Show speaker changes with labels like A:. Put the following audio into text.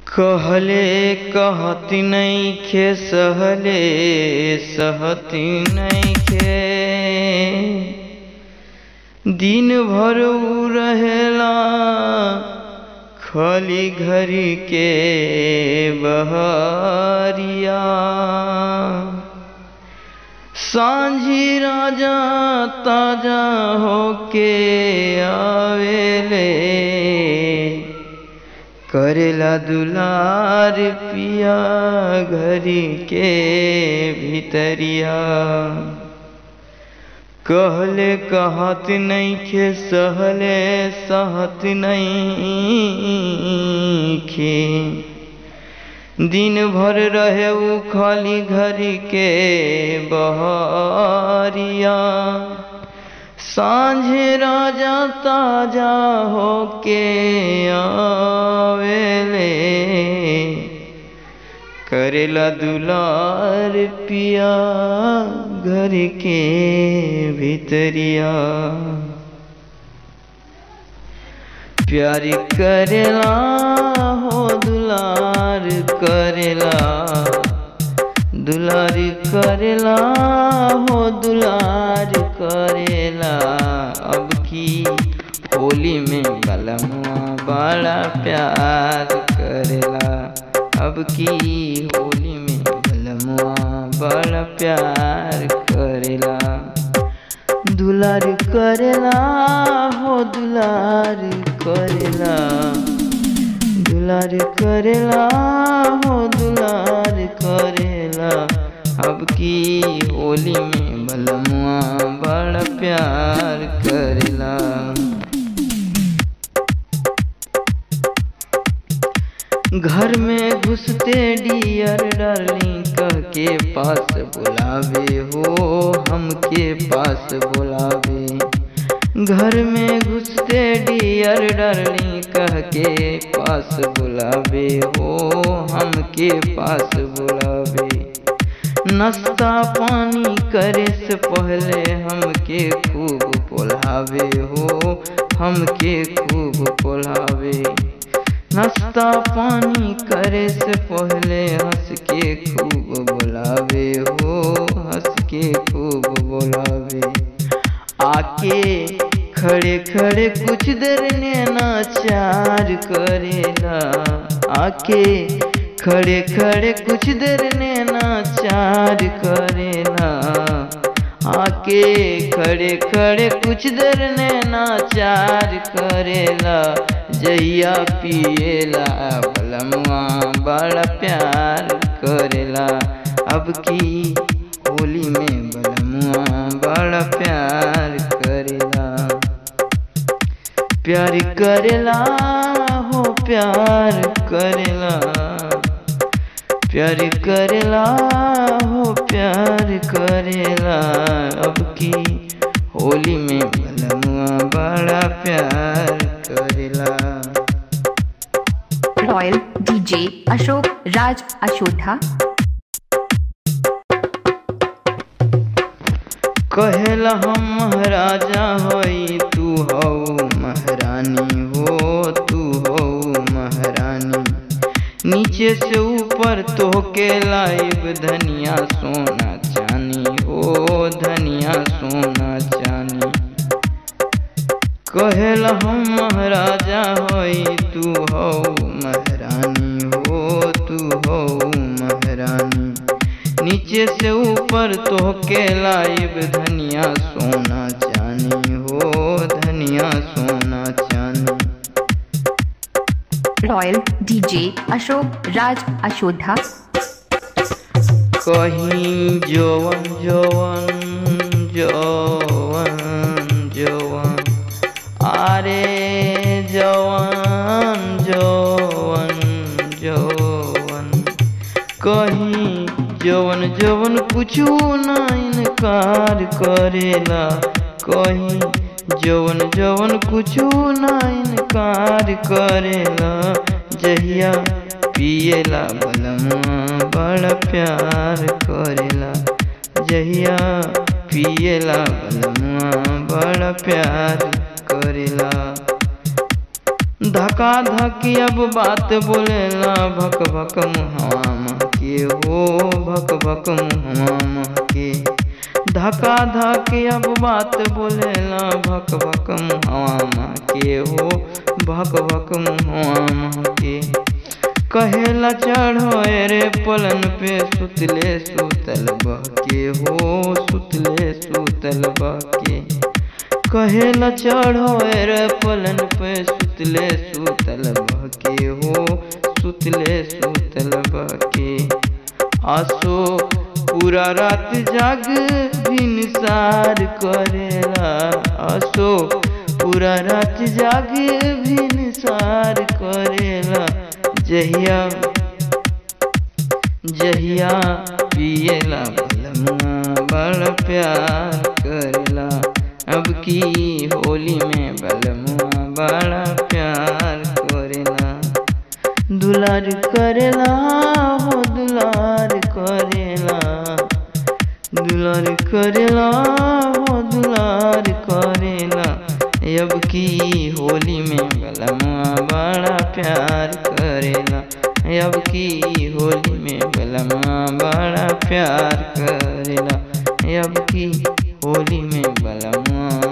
A: कहले कहती नइखे सहले सहती नइखे दिन भर उ रहेला खली घरी के बहरिया सांझी राजा ताजा होके आवेले करेला दुलार पिया घरी के भीतरिया कहले कहत नइखे सहले सहत नइखे दिन भर रहे उ खाली घरी के बहरिया सांझे राजा ताजा होके आवेले करेला दुलार पिया घर के भीतरिया प्यारी करेला हो दुलार करेला दुलारी करेला हो दुलार करेला अब की होली में बलमुआ बड़ा प्यार करेला अब की होली में बलमुआ बड़ा प्यार करेला दुलार करेला हो दुलार करेला दुलार करेला हो दुलार करेला अब की होली में बलमुआ बड़ा प्यार करेला घर में घुसते डियर डार्लिंग कह के पास बुलावे हो हमके पास बुलावे घर में घुसते डियर डार्लिंग कह के पास बुलावे हो हमके पास बुलावे नाश्ता पानी करे से पहले हमके खूब पोलावे हो हमके खूब पोलावे नाश्ता पानी करे से पहले हंस के खूब बुलावे हो हंस के खूब बुलावे आके खड़े खड़े कुछ देर नैना चार करेला आके खड़े खड़े कुछ देर नैना चार करेला आके खड़े खड़े कुछ देर नैना चार करेला जहिया पिएला बलमुआ बड़ा प्यार करेला अब की होली में बलमुआ बड़ा प्यार करेला प्यार करेला हो प्यार करेला प्यार करेला हो प्यार करेला अब की होली में बलमुआ बड़ा प्यार करेला
B: रॉयल डीजे अशोक राज अशोठा
A: कहेला हम महाराजा होई तू हो महारानी हो तू हो महारानी नीचे से ऊपर तो के लाइब धनिया सोना चानी हो धनिया सोना चानी कहेला हम महाराजा होई तू हो महारानी हो तू हो महारानी नीचे से ऊपर तो के लाइब धनिया सोना चानी हो धनिया सोना चानी
B: रॉयल डीजे अशोक राज अशोठा
A: कहीं जवन जवन जवन जवन आरे जवन जवन जवन कहीं जवन जवन कुछ ना इनकार करेला कहीं जवन जवन कुछ ना इनकार करेला जहिया पिएला बलमुआ बड़ा प्यार करेला जहिया पिएला बलमुआ बड़ा प्यार करेला धका धकी अब बात बोलेला भक भक मुहवा महके हो भक भक मुहवा महके धका धकी अब बात बोलेला भक भक मुहवा महके हो भक भक मुहवा महके कहेला चढ़ो रे पलन पे सुतले सुतल बहके हो सुतले सुतल बहके कहेला चढ़ो रे पलन पे सुतले सुतल बहके हो सुतले सुतल बहके आसो पूरा रात जाग भिनसार करेला आसो पूरा रात जाग भिनसार करेला जहिया जहिया पियला बलमुआ बड़ा प्यार करेला अब की होली में बलमुआ बड़ा प्यार करेला दुलार करेला हो दुलार करेला दुलार करेला हो दुलार करेला अब की होली में बलमुआ बड़ा प्यार करेला अब की होली में बलमुआ बड़ा प्यार करेला अब की होली में बलमुआ